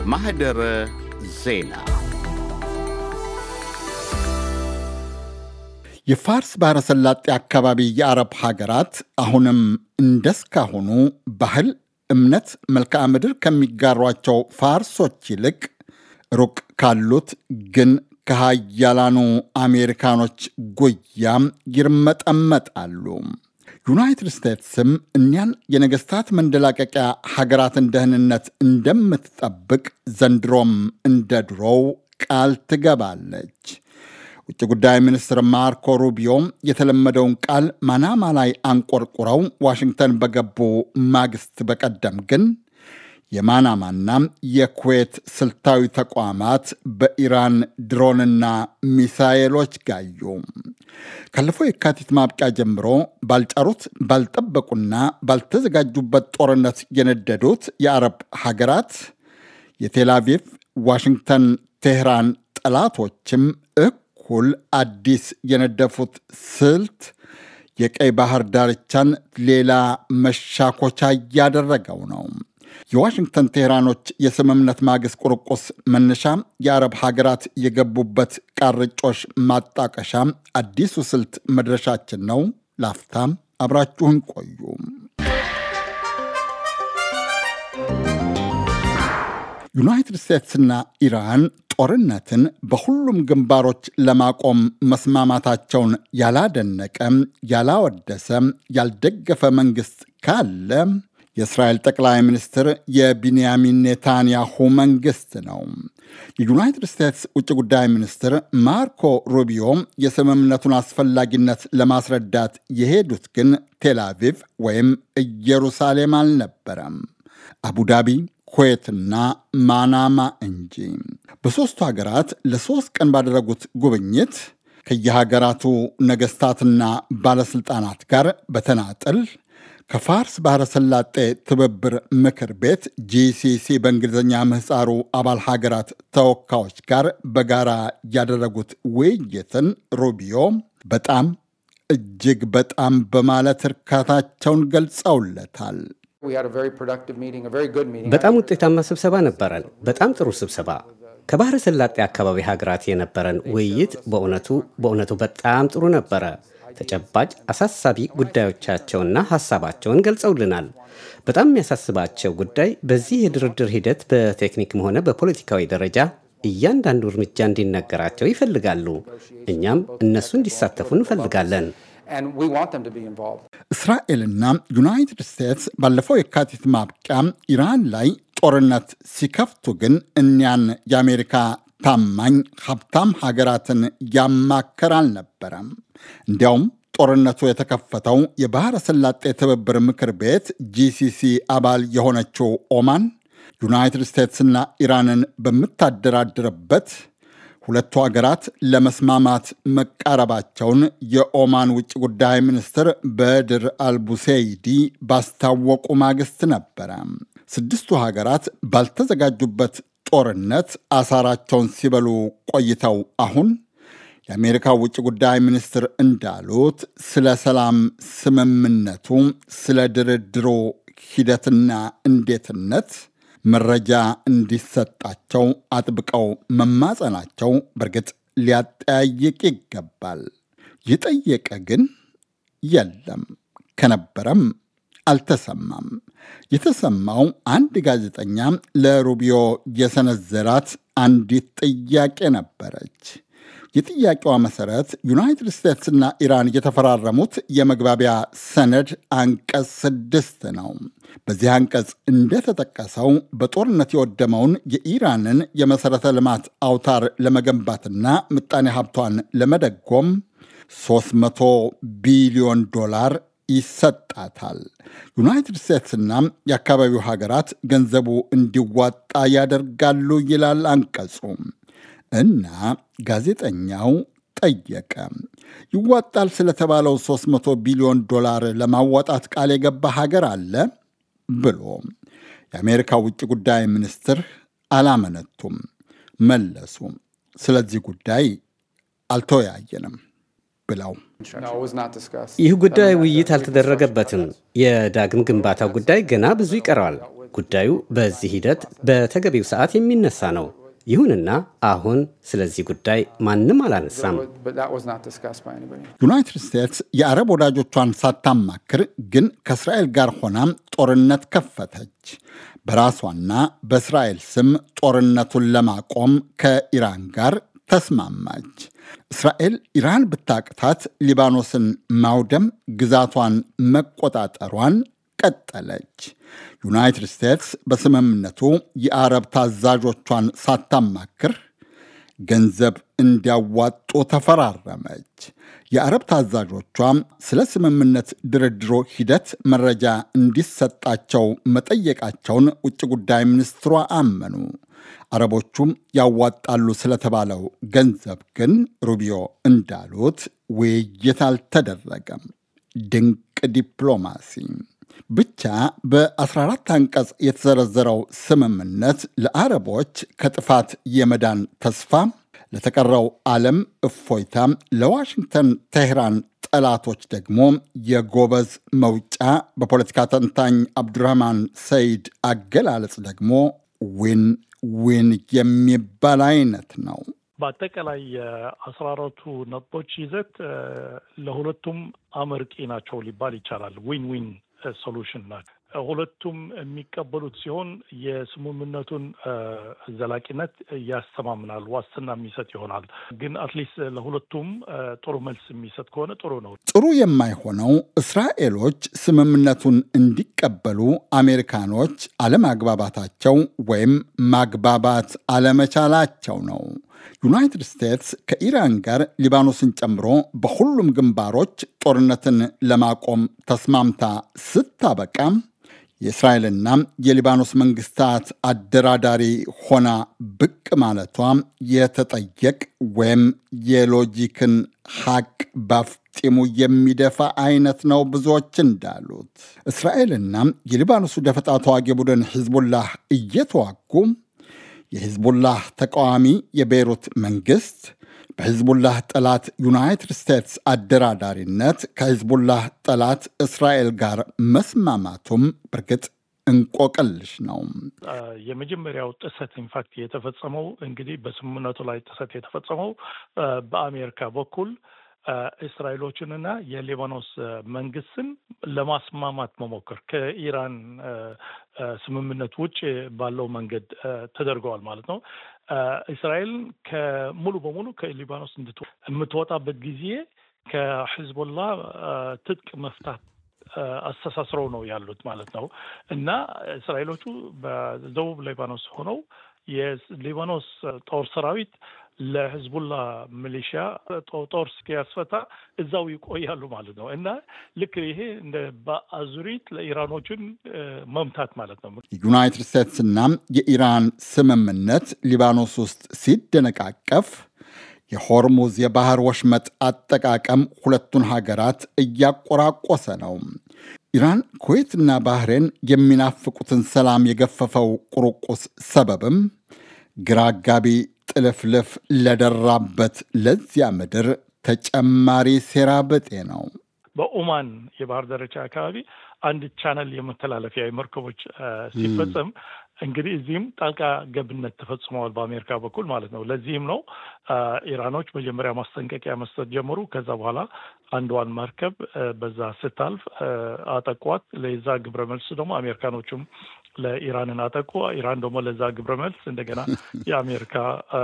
ማህደረ ዜና የፋርስ ባሕረ ሰላጤ አካባቢ የአረብ ሀገራት አሁንም እንደስካሁኑ ባህል፣ እምነት፣ መልክዓ ምድር ከሚጋሯቸው ፋርሶች ይልቅ ሩቅ ካሉት ግን ከሃያላኑ አሜሪካኖች ጉያም ይርመጠመጣሉ። ዩናይትድ ስቴትስም እኒያን የነገሥታት መንደላቀቂያ ሀገራትን ደህንነት እንደምትጠብቅ ዘንድሮም እንደ ድሮው ቃል ትገባለች። ውጭ ጉዳይ ሚኒስትር ማርኮ ሩቢዮ የተለመደውን ቃል ማናማ ላይ አንቆርቁረው ዋሽንግተን በገቡ ማግስት በቀደም ግን የማናማና የኩዌት ስልታዊ ተቋማት በኢራን ድሮንና ሚሳኤሎች ጋዩ። ካለፈው የካቲት ማብቂያ ጀምሮ ባልጫሩት ባልጠበቁና ባልተዘጋጁበት ጦርነት የነደዱት የአረብ ሀገራት የቴልአቪቭ፣ ዋሽንግተን፣ ቴህራን ጠላቶችም እኩል አዲስ የነደፉት ስልት የቀይ ባህር ዳርቻን ሌላ መሻኮቻ እያደረገው ነው። የዋሽንግተን ቴህራኖች የስምምነት ማግስት ቁርቁስ መነሻ የአረብ ሀገራት የገቡበት ቃርጮሽ ማጣቀሻ አዲሱ ስልት መድረሻችን ነው። ላፍታም አብራችሁን ቆዩ። ዩናይትድ ስቴትስና ኢራን ጦርነትን በሁሉም ግንባሮች ለማቆም መስማማታቸውን ያላደነቀ፣ ያላወደሰ፣ ያልደገፈ መንግስት ካለ የእስራኤል ጠቅላይ ሚኒስትር የቢንያሚን ኔታንያሁ መንግስት ነው። የዩናይትድ ስቴትስ ውጭ ጉዳይ ሚኒስትር ማርኮ ሩቢዮ የስምምነቱን አስፈላጊነት ለማስረዳት የሄዱት ግን ቴልአቪቭ ወይም ኢየሩሳሌም አልነበረም፣ አቡዳቢ ኩዌትና ማናማ እንጂ። በሦስቱ ሀገራት ለሦስት ቀን ባደረጉት ጉብኝት ከየሀገራቱ ነገሥታትና ባለሥልጣናት ጋር በተናጥል ከፋርስ ባሕረ ሰላጤ ትብብር ምክር ቤት ጂሲሲ በእንግሊዝኛ ምህፃሩ አባል ሀገራት ተወካዮች ጋር በጋራ ያደረጉት ውይይትን ሩቢዮ በጣም እጅግ በጣም በማለት እርካታቸውን ገልጸውለታል። በጣም ውጤታማ ስብሰባ ነበረን። በጣም ጥሩ ስብሰባ። ከባሕረ ሰላጤ አካባቢ ሀገራት የነበረን ውይይት በእውነቱ በእውነቱ በጣም ጥሩ ነበረ። ተጨባጭ አሳሳቢ ጉዳዮቻቸውና ሀሳባቸውን ገልጸውልናል። በጣም የሚያሳስባቸው ጉዳይ በዚህ የድርድር ሂደት በቴክኒክም ሆነ በፖለቲካዊ ደረጃ እያንዳንዱ እርምጃ እንዲነገራቸው ይፈልጋሉ። እኛም እነሱ እንዲሳተፉ እንፈልጋለን። እስራኤልና ዩናይትድ ስቴትስ ባለፈው የካቲት ማብቂያ ኢራን ላይ ጦርነት ሲከፍቱ ግን እኒያን የአሜሪካ ታማኝ ሀብታም ሀገራትን ያማከር አልነበረም። እንዲያውም ጦርነቱ የተከፈተው የባሕረ ሰላጤ ትብብር ምክር ቤት ጂሲሲ አባል የሆነችው ኦማን ዩናይትድ ስቴትስና ኢራንን በምታደራድርበት ሁለቱ ሀገራት ለመስማማት መቃረባቸውን የኦማን ውጭ ጉዳይ ሚኒስትር በድር አልቡሴይዲ ባስታወቁ ማግስት ነበረ። ስድስቱ ሀገራት ባልተዘጋጁበት ጦርነት አሳራቸውን ሲበሉ ቆይተው አሁን የአሜሪካ ውጭ ጉዳይ ሚኒስትር እንዳሉት ስለ ሰላም ስምምነቱ፣ ስለ ድርድሩ ሂደትና እንዴትነት መረጃ እንዲሰጣቸው አጥብቀው መማጸናቸው በእርግጥ ሊያጠያይቅ ይገባል። የጠየቀ ግን የለም፣ ከነበረም አልተሰማም። የተሰማው አንድ ጋዜጠኛ ለሩቢዮ የሰነዘራት አንዲት ጥያቄ ነበረች። የጥያቄዋ መሰረት ዩናይትድ ስቴትስና ኢራን የተፈራረሙት የመግባቢያ ሰነድ አንቀጽ ስድስት ነው። በዚህ አንቀጽ እንደተጠቀሰው በጦርነት የወደመውን የኢራንን የመሠረተ ልማት አውታር ለመገንባትና ምጣኔ ሀብቷን ለመደጎም 300 ቢሊዮን ዶላር ይሰጣታል። ዩናይትድ ስቴትስና የአካባቢው ሀገራት ገንዘቡ እንዲዋጣ ያደርጋሉ ይላል አንቀጹ። እና ጋዜጠኛው ጠየቀ፣ ይዋጣል ስለተባለው 300 ቢሊዮን ዶላር ለማዋጣት ቃል የገባ ሀገር አለ ብሎ የአሜሪካ ውጭ ጉዳይ ሚኒስትር አላመነቱም፣ መለሱ። ስለዚህ ጉዳይ አልተወያየንም ብለው ይህ ጉዳይ ውይይት አልተደረገበትም። የዳግም ግንባታው ጉዳይ ገና ብዙ ይቀረዋል። ጉዳዩ በዚህ ሂደት በተገቢው ሰዓት የሚነሳ ነው። ይሁንና አሁን ስለዚህ ጉዳይ ማንም አላነሳም። ዩናይትድ ስቴትስ የአረብ ወዳጆቿን ሳታማክር ግን ከእስራኤል ጋር ሆና ጦርነት ከፈተች። በራሷና በእስራኤል ስም ጦርነቱን ለማቆም ከኢራን ጋር ተስማማች። እስራኤል ኢራን ብታቅታት ሊባኖስን ማውደም፣ ግዛቷን መቆጣጠሯን ቀጠለች። ዩናይትድ ስቴትስ በስምምነቱ የአረብ ታዛዦቿን ሳታማክር ገንዘብ እንዲያዋጡ ተፈራረመች። የአረብ ታዛዦቿ ስለ ስምምነት ድርድሮ ሂደት መረጃ እንዲሰጣቸው መጠየቃቸውን ውጭ ጉዳይ ሚኒስትሯ አመኑ። አረቦቹም ያዋጣሉ ስለተባለው ገንዘብ ግን ሩቢዮ እንዳሉት ውይይት አልተደረገም። ድንቅ ዲፕሎማሲ ብቻ በ14 አንቀጽ የተዘረዘረው ስምምነት ለአረቦች ከጥፋት የመዳን ተስፋ፣ ለተቀረው ዓለም እፎይታ፣ ለዋሽንግተን ቴህራን ጠላቶች ደግሞ የጎበዝ መውጫ፣ በፖለቲካ ተንታኝ አብዱራህማን ሰይድ አገላለጽ ደግሞ ዊን ዊን የሚባል አይነት ነው። በአጠቃላይ የአስራ አራቱ ነጥቦች ይዘት ለሁለቱም አመርቂ ናቸው ሊባል ይቻላል። ዊን ዊን ሶሉሽን ናቸው። ሁለቱም የሚቀበሉት ሲሆን የስምምነቱን ዘላቂነት ያስተማምናል፣ ዋስትና የሚሰጥ ይሆናል። ግን አትሊስት ለሁለቱም ጥሩ መልስ የሚሰጥ ከሆነ ጥሩ ነው። ጥሩ የማይሆነው እስራኤሎች ስምምነቱን እንዲቀበሉ አሜሪካኖች አለማግባባታቸው ወይም ማግባባት አለመቻላቸው ነው። ዩናይትድ ስቴትስ ከኢራን ጋር ሊባኖስን ጨምሮ በሁሉም ግንባሮች ጦርነትን ለማቆም ተስማምታ ስታበቃ የእስራኤልና የሊባኖስ መንግስታት አደራዳሪ ሆና ብቅ ማለቷ የተጠየቅ ወይም የሎጂክን ሐቅ ባፍጢሙ የሚደፋ አይነት ነው። ብዙዎች እንዳሉት እስራኤልና የሊባኖሱ ደፈጣ ተዋጊ ቡድን ሂዝቡላህ እየተዋጉ የሂዝቡላህ ተቃዋሚ የቤይሩት መንግስት በሂዝቡላህ ጠላት ዩናይትድ ስቴትስ አደራዳሪነት ከሂዝቡላህ ጠላት እስራኤል ጋር መስማማቱም በርግጥ እንቆቅልሽ ነው። የመጀመሪያው ጥሰት ኢንፋክት የተፈጸመው እንግዲህ በስምምነቱ ላይ ጥሰት የተፈጸመው በአሜሪካ በኩል እስራኤሎችንና የሊባኖስ መንግስትን ለማስማማት መሞከር ከኢራን ስምምነት ውጭ ባለው መንገድ ተደርገዋል ማለት ነው። እስራኤል ከሙሉ በሙሉ ከሊባኖስ የምትወጣበት ጊዜ ከሂዝቦላ ትጥቅ መፍታት አስተሳስረው ነው ያሉት ማለት ነው እና እስራኤሎቹ በደቡብ ሊባኖስ ሆነው የሊባኖስ ጦር ሰራዊት ለህዝቡላ ሚሊሺያ ጦር እስኪያስፈታ እዛው ይቆያሉ ማለት ነው እና ልክ ይሄ እንደ በአዙሪት ለኢራኖችን መምታት ማለት ነው። የዩናይትድ ስቴትስና የኢራን ስምምነት ሊባኖስ ውስጥ ሲደነቃቀፍ የሆርሙዝ የባህር ወሽመጥ አጠቃቀም ሁለቱን ሀገራት እያቆራቆሰ ነው። ኢራን፣ ኩዌትና ባህሬን የሚናፍቁትን ሰላም የገፈፈው ቁርቁስ ሰበብም ግራ አጋቢ ጥልፍልፍ ለደራበት ለዚያ ምድር ተጨማሪ ሴራ ብጤ ነው። በኦማን የባህር ዳርቻ አካባቢ አንድ ቻነል የመተላለፊያ የመርከቦች ሲፈጸም እንግዲህ እዚህም ጣልቃ ገብነት ተፈጽመዋል በአሜሪካ በኩል ማለት ነው። ለዚህም ነው ኢራኖች መጀመሪያ ማስጠንቀቂያ መስጠት ጀመሩ። ከዛ በኋላ አንዷን መርከብ በዛ ስታልፍ አጠቋት። ለዛ ግብረ መልስ ደግሞ አሜሪካኖቹም ለኢራንን አጠቁ። ኢራን ደግሞ ለዛ ግብረ መልስ እንደገና የአሜሪካ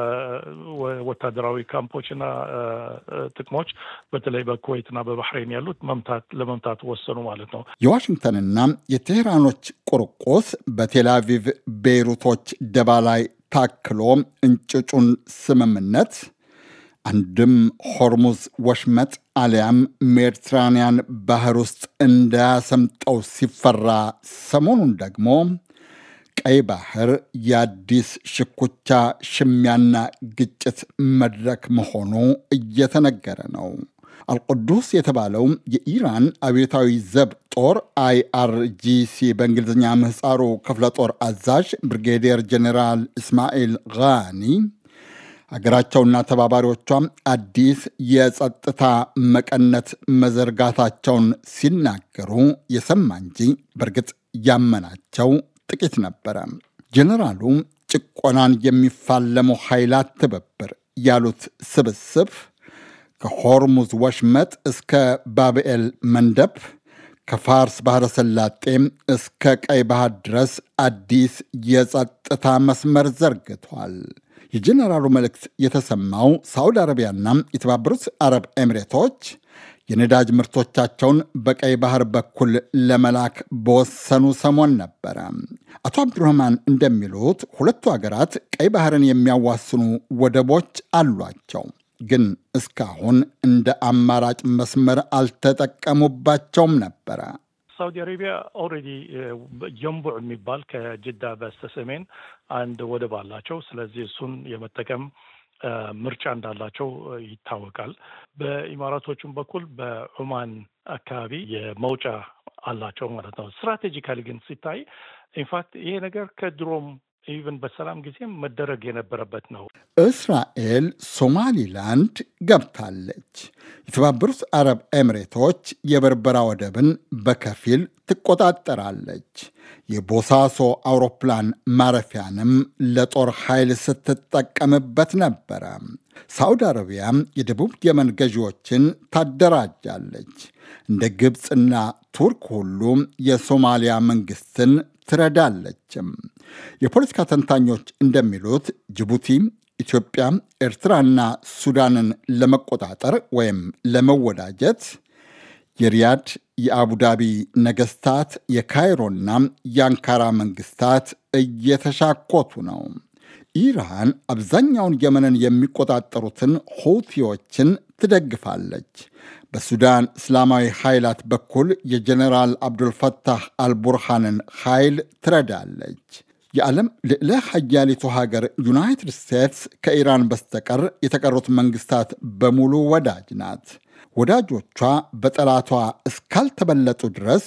ወታደራዊ ካምፖችና ጥቅሞች በተለይ በኩዌትና በባህሬን ያሉት መምታት ለመምታት ወሰኑ ማለት ነው። የዋሽንግተንና የቴህራኖች ቁርቁስ በቴልአቪቭ ቤይሩቶች ደባ ላይ ታክሎ እንጭጩን ስምምነት አንድም ሆርሙዝ ወሽመጥ አሊያም ሜዲትራንያን ባህር ውስጥ እንዳያሰምጠው ሲፈራ፣ ሰሞኑን ደግሞ ቀይ ባህር የአዲስ ሽኩቻ ሽሚያና ግጭት መድረክ መሆኑ እየተነገረ ነው። አልቁዱስ የተባለው የኢራን አብዮታዊ ዘብ ጦር አይአርጂሲ በእንግሊዝኛ ምህፃሩ ክፍለ ጦር አዛዥ ብሪጌዲየር ጀኔራል እስማኤል ጋኒ ሀገራቸውና ተባባሪዎቿም አዲስ የጸጥታ መቀነት መዘርጋታቸውን ሲናገሩ የሰማ እንጂ በእርግጥ ያመናቸው ጥቂት ነበረ። ጀኔራሉ ጭቆናን የሚፋለሙ ኃይላት ትብብር ያሉት ስብስብ ከሆርሙዝ ወሽመጥ እስከ ባብኤል መንደብ ከፋርስ ባሕረ ሰላጤም እስከ ቀይ ባህር ድረስ አዲስ የጸጥታ መስመር ዘርግቷል። የጀኔራሉ መልእክት የተሰማው ሳዑዲ አረቢያና የተባበሩት አረብ ኤሚሬቶች የነዳጅ ምርቶቻቸውን በቀይ ባህር በኩል ለመላክ በወሰኑ ሰሞን ነበረ። አቶ አብዱረህማን እንደሚሉት ሁለቱ ሀገራት ቀይ ባህርን የሚያዋስኑ ወደቦች አሏቸው፣ ግን እስካሁን እንደ አማራጭ መስመር አልተጠቀሙባቸውም ነበረ። ሳውዲ አረቢያ ኦልሬዲ ጀንቡዕ የሚባል ከጅዳ በስተሰሜን አንድ ወደብ አላቸው። ስለዚህ እሱን የመጠቀም ምርጫ እንዳላቸው ይታወቃል። በኢማራቶቹም በኩል በኦማን አካባቢ የመውጫ አላቸው ማለት ነው። ስትራቴጂካሊ ግን ሲታይ ኢንፋክት ይሄ ነገር ከድሮም ኢቨን በሰላም ጊዜም መደረግ የነበረበት ነው። እስራኤል ሶማሊላንድ ገብታለች። የተባበሩት አረብ ኤሚሬቶች የበርበራ ወደብን በከፊል ትቆጣጠራለች። የቦሳሶ አውሮፕላን ማረፊያንም ለጦር ኃይል ስትጠቀምበት ነበረ። ሳዑዲ አረቢያ የደቡብ የመን ገዢዎችን ታደራጃለች። እንደ ግብፅና ቱርክ ሁሉ የሶማሊያ መንግስትን ትረዳለችም። የፖለቲካ ተንታኞች እንደሚሉት ጅቡቲ፣ ኢትዮጵያ፣ ኤርትራና ሱዳንን ለመቆጣጠር ወይም ለመወዳጀት የሪያድ የአቡዳቢ ነገስታት የካይሮና የአንካራ መንግስታት እየተሻኮቱ ነው። ኢራን አብዛኛውን የመንን የሚቆጣጠሩትን ሁቲዎችን ትደግፋለች። በሱዳን እስላማዊ ኃይላት በኩል የጀኔራል አብዱልፈታህ አልቡርሃንን ኃይል ትረዳለች። የዓለም ልዕለ ሀያሊቱ ሀገር ዩናይትድ ስቴትስ ከኢራን በስተቀር የተቀሩት መንግስታት በሙሉ ወዳጅ ናት። ወዳጆቿ በጠላቷ እስካልተበለጡ ድረስ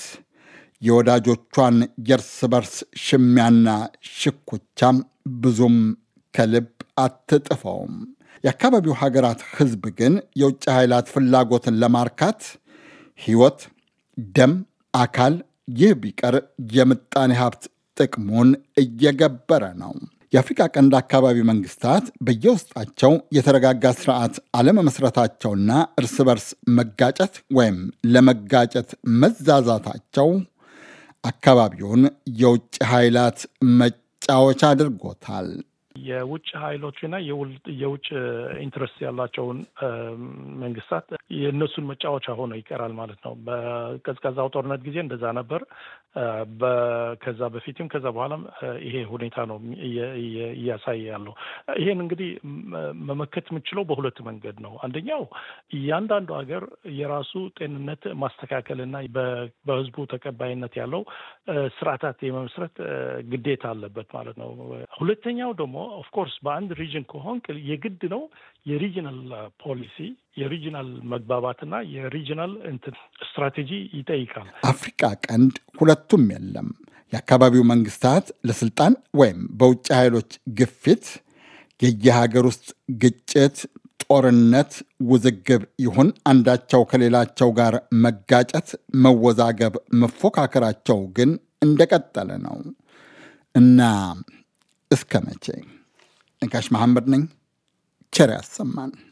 የወዳጆቿን የእርስ በርስ ሽሚያና ሽኩቻም ብዙም ከልብ አትጥፈውም። የአካባቢው ሀገራት ሕዝብ ግን የውጭ ኃይላት ፍላጎትን ለማርካት ሕይወት፣ ደም፣ አካል ይህ ቢቀር የምጣኔ ሀብት ጥቅሙን እየገበረ ነው። የአፍሪቃ ቀንድ አካባቢ መንግስታት በየውስጣቸው የተረጋጋ ስርዓት አለመመስረታቸውና እርስ በርስ መጋጨት ወይም ለመጋጨት መዛዛታቸው አካባቢውን የውጭ ኃይላት መጫወቻ አድርጎታል። የውጭ ኃይሎችና የውጭ ኢንትረስት ያላቸውን መንግስታት የእነሱን መጫወቻ ሆኖ ይቀራል ማለት ነው። በቀዝቃዛው ጦርነት ጊዜ እንደዛ ነበር። ከዛ በፊትም ከዛ በኋላም ይሄ ሁኔታ ነው እያሳየ ያለው። ይሄን እንግዲህ መመከት የምችለው በሁለት መንገድ ነው። አንደኛው እያንዳንዱ ሀገር የራሱ ጤንነት ማስተካከልና በህዝቡ ተቀባይነት ያለው ስርዓታት የመመስረት ግዴታ አለበት ማለት ነው። ሁለተኛው ደግሞ ኦፍኮርስ በአንድ ሪጅን ከሆንክ የግድ ነው የሪጅናል ፖሊሲ የሪጅናል መግባባትና የሪጅናል እንትን ስትራቴጂ ይጠይቃል። አፍሪቃ ቀንድ ሁለቱም የለም። የአካባቢው መንግስታት ለስልጣን ወይም በውጭ ኃይሎች ግፊት የየሀገር ውስጥ ግጭት፣ ጦርነት፣ ውዝግብ ይሁን አንዳቸው ከሌላቸው ጋር መጋጨት፣ መወዛገብ፣ መፎካከራቸው ግን እንደቀጠለ ነው እና እስከ መቼ? ነጋሽ መሐመድ ነኝ። ቸር ያሰማን።